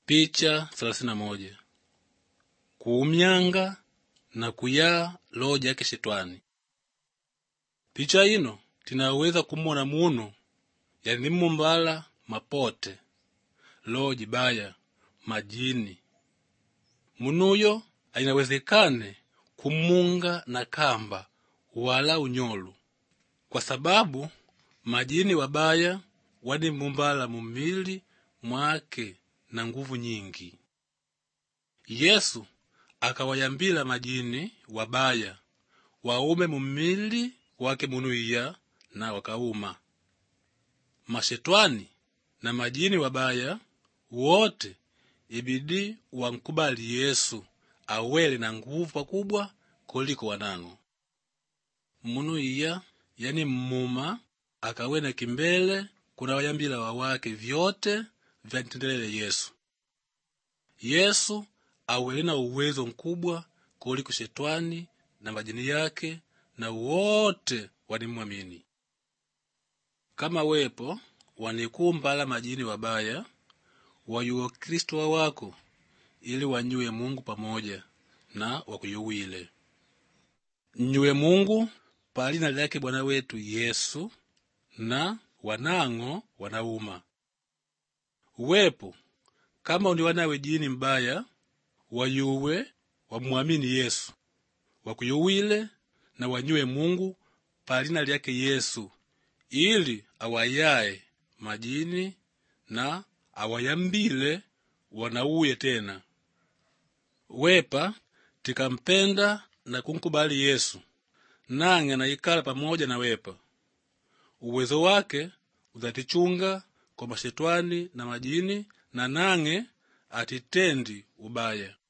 Picha thelathini na moja kuumyanga na kuyaa loho jake shetwani picha ino tinaweza kumona munu yani mumbala mapote loho jibaya majini munuyo ainawezekane kumunga na kamba wala unyolu kwa sababu majini wabaya wadi mumbala mumili mwake na nguvu nyingi yesu akawayambila majini wabaya waume mumili wake munuiya na wakauma mashetwani na majini wabaya wote ibidi wankubali yesu awele na nguvu pakubwa kuliko wanang'o munu iya yani mmuma akawena kimbele kuna wayambila wawake vyote vyantendelele yesu yesu awele na uwezo mkubwa kuliko shetwani na majini yake na wote wanimwamini kama wepo wanikumbala majini wabaya wayuwa kristo wawako ili wanyuwe mungu pamoja na wakuyuwile nyuwe mungu palina lyake bwana wetu yesu na wanang'o wanauma wepo kama undi wanawe jini mbaya wayuwe wamwamini yesu wakuyuwile na wanyuwe mungu palina lyake yesu ili awayaye majini na awayambile wanauye tena wepa tikampenda na kunkubali yesu nang'e naikala pamoja na wepa uwezo wake uzatichunga kwa mashetwani na majini na nang'e atitendi ubaya